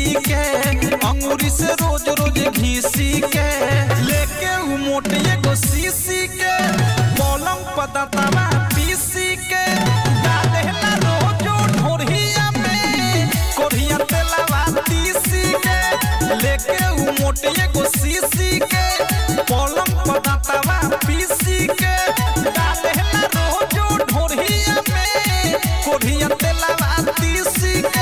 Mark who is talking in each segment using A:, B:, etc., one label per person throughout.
A: के अंगूरी से रोज रोज घीसी के लेके उ मोटे एगो सीसी के पलंग पततवा पीसी के डालेला रोजो ढोरहिया में कोरिया तेलवा तीसी के लेके उ मोटे एगो सीसी के पलंग पततवा पीसी के डालेला रोजो ढोरहिया में कोरिया तेलवा तीसी के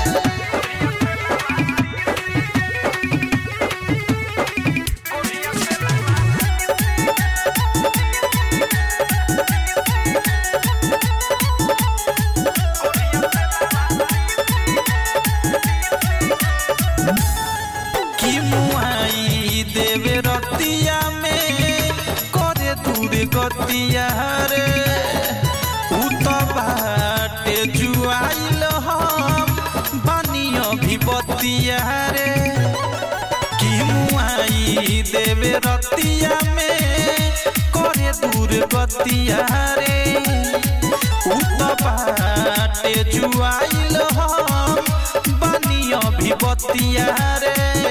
A: की मुआई देवे रतिया में करे दूर गतिया रे उ तो बाटे जुआइल हम बानियो भी बतिया रे की मुआई देवे रतिया में करे दूर गतिया रे उ तो बाटे जुआइल हम बानियो भी बतिया रे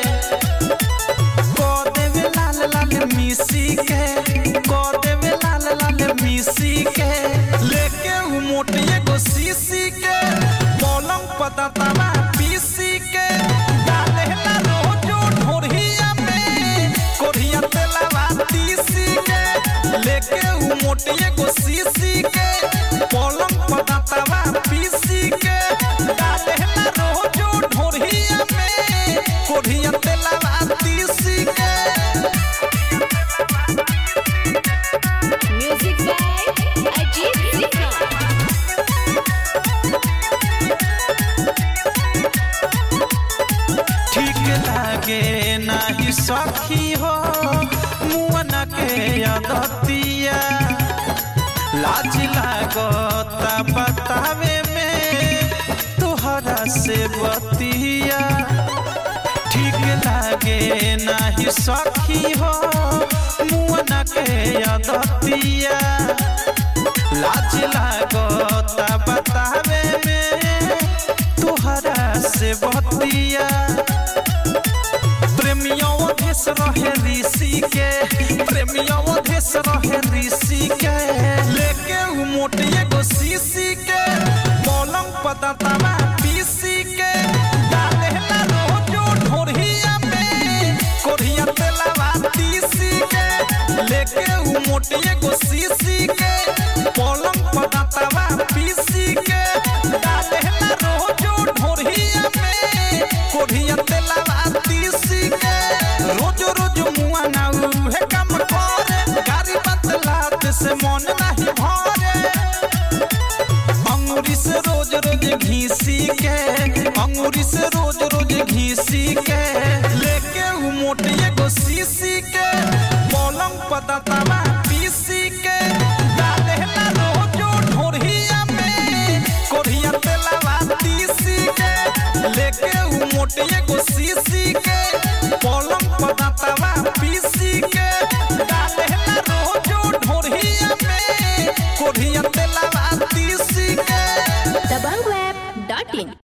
A: देवे लाल लाल मिसी के को देवे लाल लाल मिसी के लेके उ मोटे एगो सीसी के पलंग पततवा पीसी के डालेला रोजो ढोरहिया में कोरिया तेलवा तीसी के लेके उ मोटे एगो सीसी के पलंग पततवा पीसी के डालेला रोजो ढोरहिया में कोरिया तेलवा तीसी के
B: Music by Ajit Sinha.
A: ठीक लागे नाही सखी हो मुअन के अदतिया लाज लागता बतावे में तोहरा से बतिया ठीक लागे नाही सखी हो मुअन के अदतिया लाज लागता बतावे में तोहरा से बतिया प्रेमियों देश रहे ऋषि के प्रेमियों देश रहे ऋषि के लेके उ मोटे एगो सीसी के पलंग पततवा पीसी के डालेला रोजो ढोरहिया में कोरिया तेलवा तीसी के लेके उ मोटे एगो सीसी के पलंग पततवा पीसी के डालेला रोजो ढोरहिया में कोरिया तेलवा तीसी के रोज रोज मुआ ना उहे काम करे गाड़ी बतलात से मन नहीं भरे अंगूरी से रोज रोज घीसी के अंगूरी से रोज रोज घीसी के लेके उ मोटे एगो सीसी के पलंग पततवा पीसी के डालेला रोजो ढोरहिया में कोरिया तेलवा तीसी के लेके उ मोटे एगो सीसी के पलंग पततवा पीसी के डालेला रोजो ढोरहिया में कोरिया तेलवा तीसी के
B: Dabangweb.in